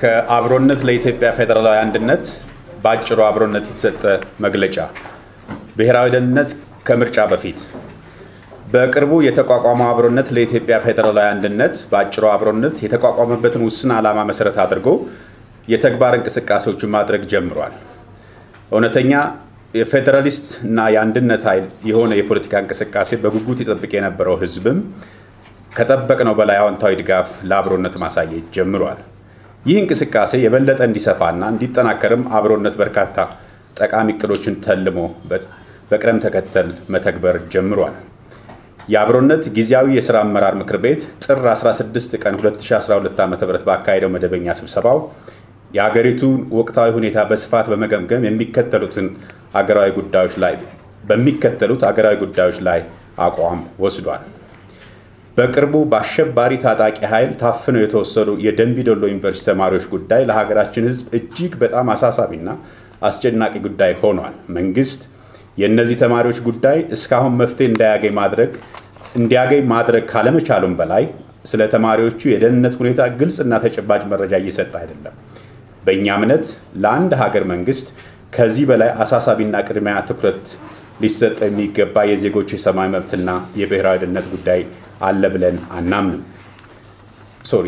ከአብሮነት ለኢትዮጵያ ፌዴራላዊ አንድነት በአጭሩ አብሮነት የተሰጠ መግለጫ። ብሔራዊ ደህንነት ከምርጫ በፊት በቅርቡ የተቋቋመው አብሮነት ለኢትዮጵያ ፌዴራላዊ አንድነት በአጭሩ አብሮነት የተቋቋመበትን ውስን ዓላማ መሰረት አድርጎ የተግባር እንቅስቃሴዎችን ማድረግ ጀምሯል። እውነተኛ የፌዴራሊስት እና የአንድነት ኃይል የሆነ የፖለቲካ እንቅስቃሴ በጉጉት ይጠብቅ የነበረው ህዝብም ከጠበቅነው በላይ አዎንታዊ ድጋፍ ለአብሮነት ማሳየት ጀምሯል። ይህ እንቅስቃሴ የበለጠ እንዲሰፋና እንዲጠናከርም አብሮነት በርካታ ጠቃሚ እቅዶችን ተልሞ በቅደም ተከተል መተግበር ጀምሯል። የአብሮነት ጊዜያዊ የሥራ አመራር ምክር ቤት ጥር 16 ቀን 2012 ዓ ም ባካሄደው መደበኛ ስብሰባው የሀገሪቱን ወቅታዊ ሁኔታ በስፋት በመገምገም የሚከተሉትን አገራዊ ጉዳዮች ላይ በሚከተሉት አገራዊ ጉዳዮች ላይ አቋም ወስዷል። በቅርቡ በአሸባሪ ታጣቂ ኃይል ታፍነው የተወሰዱ የደንቢዶሎ ዩኒቨርሲቲ ተማሪዎች ጉዳይ ለሀገራችን ሕዝብ እጅግ በጣም አሳሳቢና አስጨናቂ ጉዳይ ሆኗል። መንግስት የእነዚህ ተማሪዎች ጉዳይ እስካሁን መፍትሄ እንዳያገኝ ማድረግ እንዲያገኝ ማድረግ ካለመቻሉም በላይ ስለ ተማሪዎቹ የደህንነት ሁኔታ ግልጽና ተጨባጭ መረጃ እየሰጠ አይደለም። በእኛ እምነት ለአንድ ሀገር መንግስት ከዚህ በላይ አሳሳቢና ቅድሚያ ትኩረት ሊሰጥ የሚገባ የዜጎች የሰብአዊ መብትና የብሔራዊ ደህንነት ጉዳይ አለ ብለን አናምንም። ሶሪ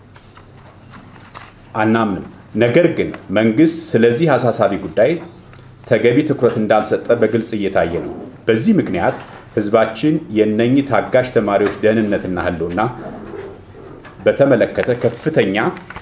አናምንም። ነገር ግን መንግስት ስለዚህ አሳሳቢ ጉዳይ ተገቢ ትኩረት እንዳልሰጠ በግልጽ እየታየ ነው። በዚህ ምክንያት ህዝባችን የነኚህ ታጋሽ ተማሪዎች ደህንነትና ህልውና በተመለከተ ከፍተኛ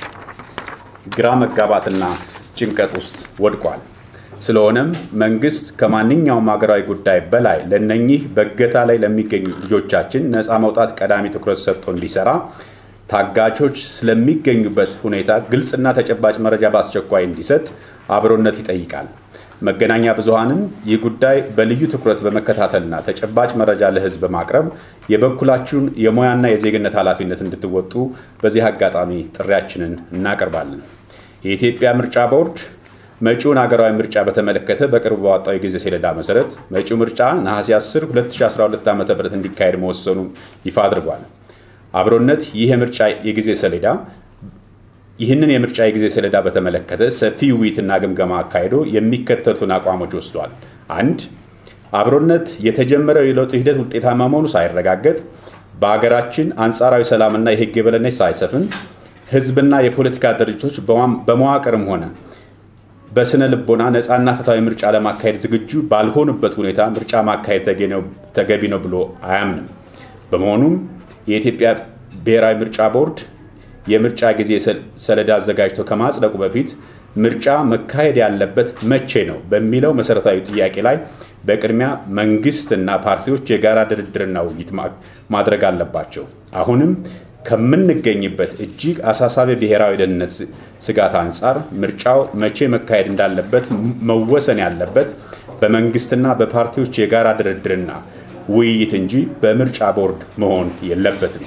ግራ መጋባትና ጭንቀት ውስጥ ወድቋል። ስለሆነም መንግስት ከማንኛውም ሀገራዊ ጉዳይ በላይ ለነኚህ በእገታ ላይ ለሚገኙ ልጆቻችን ነፃ መውጣት ቀዳሚ ትኩረት ሰጥቶ እንዲሰራ፣ ታጋቾች ስለሚገኙበት ሁኔታ ግልጽና ተጨባጭ መረጃ በአስቸኳይ እንዲሰጥ አብሮነት ይጠይቃል። መገናኛ ብዙሃንም ይህ ጉዳይ በልዩ ትኩረት በመከታተልና ተጨባጭ መረጃ ለህዝብ በማቅረብ የበኩላችሁን የሙያና የዜግነት ኃላፊነት እንድትወጡ በዚህ አጋጣሚ ጥሪያችንን እናቀርባለን። የኢትዮጵያ ምርጫ ቦርድ መጪውን ሀገራዊ ምርጫ በተመለከተ በቅርቡ ባወጣው የጊዜ ሰሌዳ መሰረት መጪው ምርጫ ነሐሴ 10 2012 ዓ ም እንዲካሄድ መወሰኑን ይፋ አድርጓል። አብሮነት ይህ የምርጫ የጊዜ ሰሌዳ ይህንን የምርጫ የጊዜ ሰሌዳ በተመለከተ ሰፊ ውይይትና ግምገማ አካሂዶ የሚከተሉትን አቋሞች ወስዷል። አንድ አብሮነት የተጀመረው የለውጥ ሂደት ውጤታማ መሆኑ ሳይረጋገጥ በሀገራችን አንጻራዊ ሰላምና የህግ የበላይነት ሳይሰፍን ህዝብና የፖለቲካ ድርጅቶች በመዋቅርም ሆነ በስነ ልቦና ነፃና ፍትሐዊ ምርጫ ለማካሄድ ዝግጁ ባልሆኑበት ሁኔታ ምርጫ ማካሄድ ተገቢ ነው ብሎ አያምንም። በመሆኑም የኢትዮጵያ ብሔራዊ ምርጫ ቦርድ የምርጫ ጊዜ ሰሌዳ አዘጋጅቶ ከማጽደቁ በፊት ምርጫ መካሄድ ያለበት መቼ ነው በሚለው መሰረታዊ ጥያቄ ላይ በቅድሚያ መንግስትና ፓርቲዎች የጋራ ድርድርና ውይይት ማድረግ አለባቸው። አሁንም ከምንገኝበት እጅግ አሳሳቢ ብሔራዊ ደህንነት ስጋት አንጻር ምርጫው መቼ መካሄድ እንዳለበት መወሰን ያለበት በመንግስትና በፓርቲዎች የጋራ ድርድርና ውይይት እንጂ በምርጫ ቦርድ መሆን የለበትም።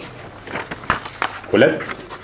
ሁለት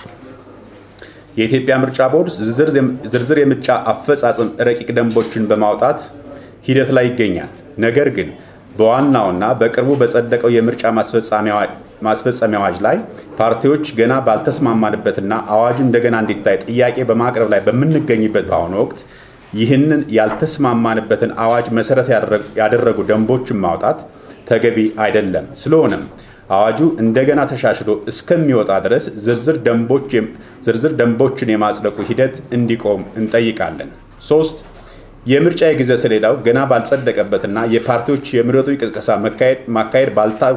የኢትዮጵያ ምርጫ ቦርድ ዝርዝር የምርጫ አፈጻጸም ረቂቅ ደንቦችን በማውጣት ሂደት ላይ ይገኛል። ነገር ግን በዋናውና በቅርቡ በጸደቀው የምርጫ ማስፈጸሚያ አዋጅ ላይ ፓርቲዎች ገና ባልተስማማንበትና አዋጁ እንደገና እንዲታይ ጥያቄ በማቅረብ ላይ በምንገኝበት በአሁኑ ወቅት ይህንን ያልተስማማንበትን አዋጅ መሰረት ያደረጉ ደንቦችን ማውጣት ተገቢ አይደለም። ስለሆነም አዋጁ እንደገና ተሻሽሎ እስከሚወጣ ድረስ ዝርዝር ደንቦችን የማጽደቁ ሂደት እንዲቆም እንጠይቃለን። ሶስት የምርጫ የጊዜ ሰሌዳው ገና ባልጸደቀበትና የፓርቲዎች የምረጡ ቅስቀሳ ማካሄድ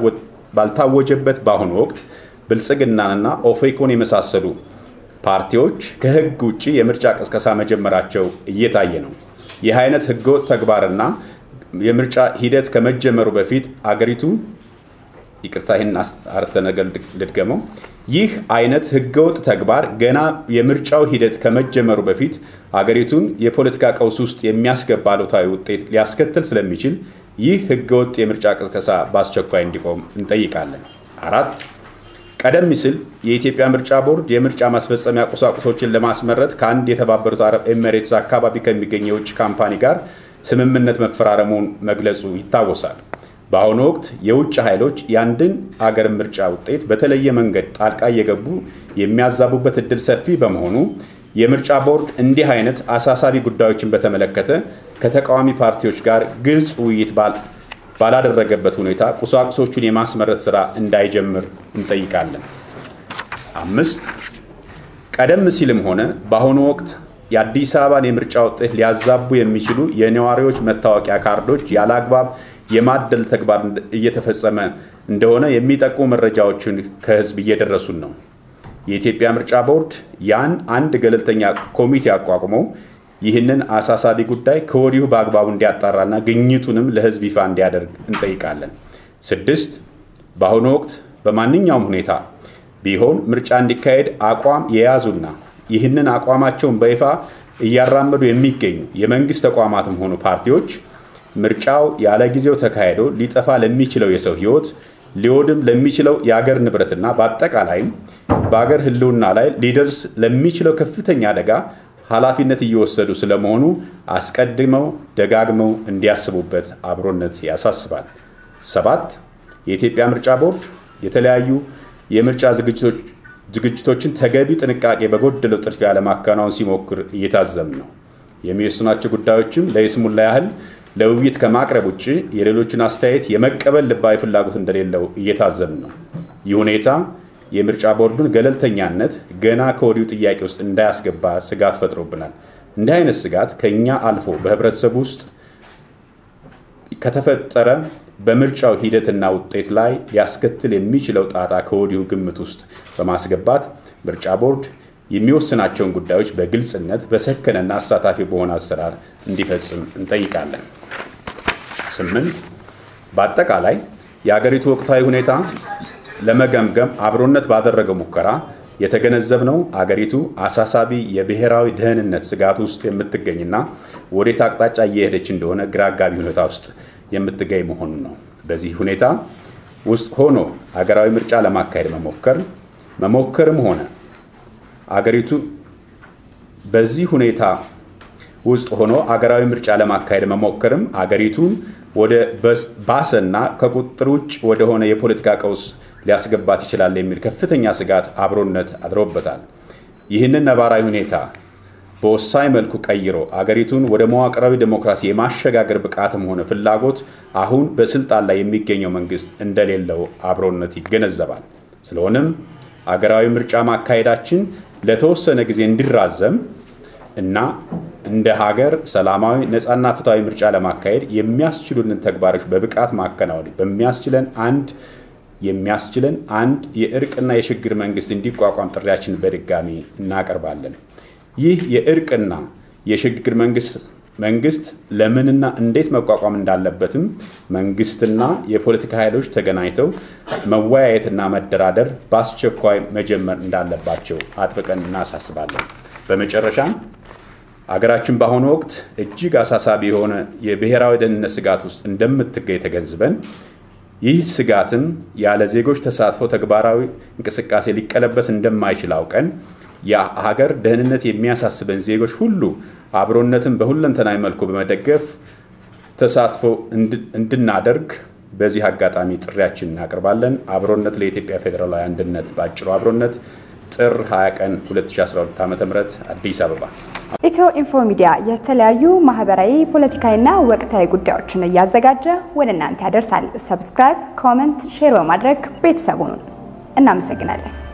ባልታወጀበት በአሁኑ ወቅት ብልጽግናንና ኦፌኮን የመሳሰሉ ፓርቲዎች ከህግ ውጭ የምርጫ ቅስቀሳ መጀመራቸው እየታየ ነው። ይህ አይነት ህገወጥ ተግባርና የምርጫ ሂደት ከመጀመሩ በፊት አገሪቱ ይቅርታ ይህን አረፍተ ነገር ልድገመው። ይህ አይነት ህገወጥ ተግባር ገና የምርጫው ሂደት ከመጀመሩ በፊት አገሪቱን የፖለቲካ ቀውስ ውስጥ የሚያስገባ አሉታዊ ውጤት ሊያስከትል ስለሚችል ይህ ህገወጥ የምርጫ ቅስቀሳ በአስቸኳይ እንዲቆም እንጠይቃለን። አራት ቀደም ሲል የኢትዮጵያ ምርጫ ቦርድ የምርጫ ማስፈጸሚያ ቁሳቁሶችን ለማስመረት ከአንድ የተባበሩት አረብ ኤሚሬትስ አካባቢ ከሚገኝ የውጭ ካምፓኒ ጋር ስምምነት መፈራረሙን መግለጹ ይታወሳል። በአሁኑ ወቅት የውጭ ኃይሎች የአንድን አገር ምርጫ ውጤት በተለየ መንገድ ጣልቃ እየገቡ የሚያዛቡበት እድል ሰፊ በመሆኑ የምርጫ ቦርድ እንዲህ አይነት አሳሳቢ ጉዳዮችን በተመለከተ ከተቃዋሚ ፓርቲዎች ጋር ግልጽ ውይይት ባላደረገበት ሁኔታ ቁሳቁሶቹን የማስመረት ስራ እንዳይጀምር እንጠይቃለን። አምስት ቀደም ሲልም ሆነ በአሁኑ ወቅት የአዲስ አበባን የምርጫ ውጤት ሊያዛቡ የሚችሉ የነዋሪዎች መታወቂያ ካርዶች ያለ አግባብ የማደል ተግባር እየተፈጸመ እንደሆነ የሚጠቁሙ መረጃዎችን ከህዝብ እየደረሱን ነው። የኢትዮጵያ ምርጫ ቦርድ ያን አንድ ገለልተኛ ኮሚቴ አቋቁሞ ይህንን አሳሳቢ ጉዳይ ከወዲሁ በአግባቡ እንዲያጣራና ግኝቱንም ለህዝብ ይፋ እንዲያደርግ እንጠይቃለን። ስድስት በአሁኑ ወቅት በማንኛውም ሁኔታ ቢሆን ምርጫ እንዲካሄድ አቋም የያዙና ይህንን አቋማቸውን በይፋ እያራመዱ የሚገኙ የመንግስት ተቋማትም ሆኑ ፓርቲዎች ምርጫው ያለ ጊዜው ተካሂዶ ሊጠፋ ለሚችለው የሰው ህይወት ሊወድም ለሚችለው የአገር ንብረትና በአጠቃላይም በአገር ህልውና ላይ ሊደርስ ለሚችለው ከፍተኛ አደጋ ኃላፊነት እየወሰዱ ስለመሆኑ አስቀድመው ደጋግመው እንዲያስቡበት አብሮነት ያሳስባል። ሰባት የኢትዮጵያ ምርጫ ቦርድ የተለያዩ የምርጫ ዝግጅቶችን ተገቢ ጥንቃቄ በጎደለው ጥድፊያ ለማከናወን ሲሞክር እየታዘም ነው። የሚወስኗቸው ጉዳዮችም ለይስሙላ ያህል ለውይይት ከማቅረብ ውጭ የሌሎችን አስተያየት የመቀበል ልባዊ ፍላጎት እንደሌለው እየታዘም ነው። ይህ ሁኔታ የምርጫ ቦርዱን ገለልተኛነት ገና ከወዲሁ ጥያቄ ውስጥ እንዳያስገባ ስጋት ፈጥሮብናል። እንዲህ አይነት ስጋት ከእኛ አልፎ በህብረተሰቡ ውስጥ ከተፈጠረ በምርጫው ሂደትና ውጤት ላይ ሊያስከትል የሚችለው ጣጣ ከወዲሁ ግምት ውስጥ በማስገባት ምርጫ ቦርድ የሚወስናቸውን ጉዳዮች በግልጽነት በሰከነና አሳታፊ በሆነ አሰራር እንዲፈጽም እንጠይቃለን። ስምንት በአጠቃላይ የአገሪቱ ወቅታዊ ሁኔታ ለመገምገም አብሮነት ባደረገው ሙከራ የተገነዘብነው አገሪቱ አሳሳቢ የብሔራዊ ደህንነት ስጋት ውስጥ የምትገኝና ወዴት አቅጣጫ እየሄደች እንደሆነ ግራ አጋቢ ሁኔታ ውስጥ የምትገኝ መሆኑን ነው። በዚህ ሁኔታ ውስጥ ሆኖ አገራዊ ምርጫ ለማካሄድ መሞከር መሞከርም ሆነ አገሪቱ በዚህ ሁኔታ ውስጥ ሆኖ አገራዊ ምርጫ ለማካሄድ መሞከርም አገሪቱን ወደ ባሰና ከቁጥጥር ውጭ ወደሆነ የፖለቲካ ቀውስ ሊያስገባት ይችላል የሚል ከፍተኛ ስጋት አብሮነት አድሮበታል። ይህንን ነባራዊ ሁኔታ በወሳኝ መልኩ ቀይሮ አገሪቱን ወደ መዋቅራዊ ዴሞክራሲ የማሸጋገር ብቃትም ሆነ ፍላጎት አሁን በስልጣን ላይ የሚገኘው መንግስት እንደሌለው አብሮነት ይገነዘባል። ስለሆነም አገራዊ ምርጫ ማካሄዳችን ለተወሰነ ጊዜ እንዲራዘም እና እንደ ሀገር ሰላማዊ ነፃና ፍትሐዊ ምርጫ ለማካሄድ የሚያስችሉንን ተግባሮች በብቃት ማከናወን በሚያስችለን አንድ የሚያስችለን አንድ የእርቅና የሽግግር መንግስት እንዲቋቋም ጥሪያችን በድጋሚ እናቀርባለን። ይህ የእርቅና የሽግግር መንግስት መንግስት ለምንና እንዴት መቋቋም እንዳለበትም መንግስትና የፖለቲካ ኃይሎች ተገናኝተው መወያየትና መደራደር በአስቸኳይ መጀመር እንዳለባቸው አጥብቀን እናሳስባለን። በመጨረሻም አገራችን በአሁኑ ወቅት እጅግ አሳሳቢ የሆነ የብሔራዊ ደህንነት ስጋት ውስጥ እንደምትገኝ ተገንዝበን ይህ ስጋትም ያለ ዜጎች ተሳትፎ ተግባራዊ እንቅስቃሴ ሊቀለበስ እንደማይችል አውቀን የሀገር ደህንነት የሚያሳስበን ዜጎች ሁሉ አብሮነትን በሁለንተናዊ መልኩ በመደገፍ ተሳትፎ እንድናደርግ በዚህ አጋጣሚ ጥሪያችን እናቀርባለን። አብሮነት ለኢትዮጵያ ፌዴራላዊ አንድነት በአጭሩ አብሮነት ጥር 20 ቀን 2012 ዓ ም አዲስ አበባ። ኢትዮ ኢንፎ ሚዲያ የተለያዩ ማህበራዊ፣ ፖለቲካዊና ወቅታዊ ጉዳዮችን እያዘጋጀ ወደ እናንተ ያደርሳል። ሰብስክራይብ፣ ኮመንት፣ ሼር በማድረግ ቤተሰቡን እናመሰግናለን።